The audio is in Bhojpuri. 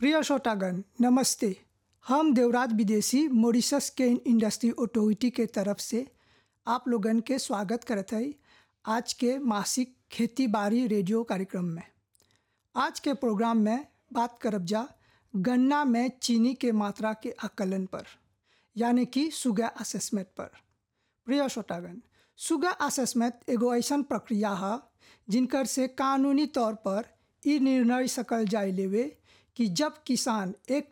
प्रिय श्रोतागण नमस्ते हम देवराज विदेशी मॉरिशस के इंडस्ट्री ऑटोरिटी के तरफ से आप लोगन के स्वागत करत हई आज के मासिक खेती बाड़ी रेडियो कार्यक्रम में आज के प्रोग्राम में बात करब जा गन्ना में चीनी के मात्रा के आकलन पर यानी कि सुगा असेसमेंट पर प्रिय श्रोतागण सुगा असेसमेंट एगो ऐसन प्रक्रिया है जिनकर से कानूनी तौर पर ई निर्णय सकल जाय लेवे कि जब किसान एक